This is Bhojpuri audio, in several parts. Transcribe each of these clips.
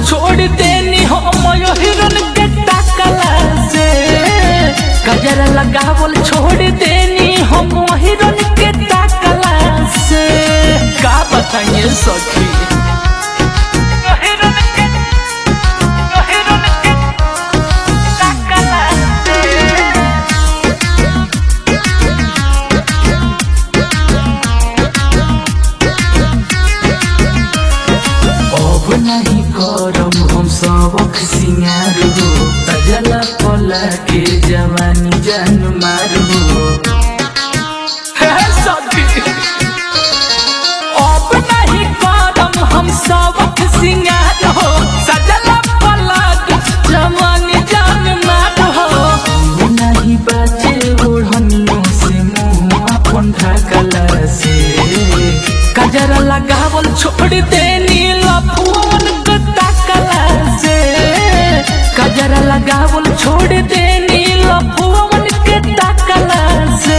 छोड़ देनी हम हिरन के टाकला से गजरा लगावल छोड़ देनी हम हिरन के टाकला से का बताइए सखी हिरन के हिरन के टाकला से अब नहीं करम हम सबक सिंगार हो तजला पला के जवानी जान मार हो अब नहीं करम हम सबक सिंगार हो सजला पला के जवानी जान मार हो नहीं बाचे ओढ़नियों से मुँह अपन ढकला से कजरा लगावल छोड़ देनी लफून के ताकला से कजरा लगावल छोड़ देनी लफून के ताकला से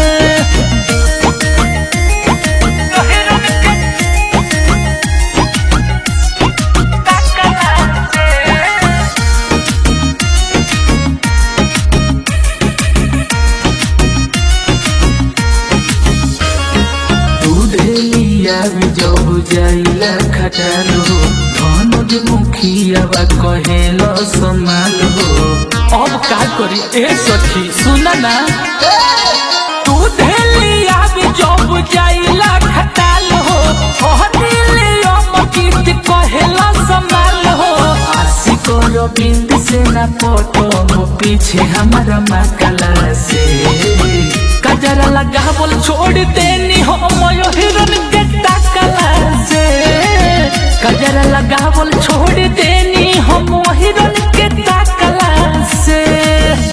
दूध लिया जब जाइला खटालो धनुज मुखिया बा कहेलो संभालो अब का करी ए सखी सुन ना दूध लिया जब जाइला खटालो लिया मकीत कहेलो संभालो आसी करो बिंद से ना पटो वो पीछे हमारा मकला से कजरा लगा बोल छोड़ देनी हम हिरन के टाकला से कजरा लगा बोल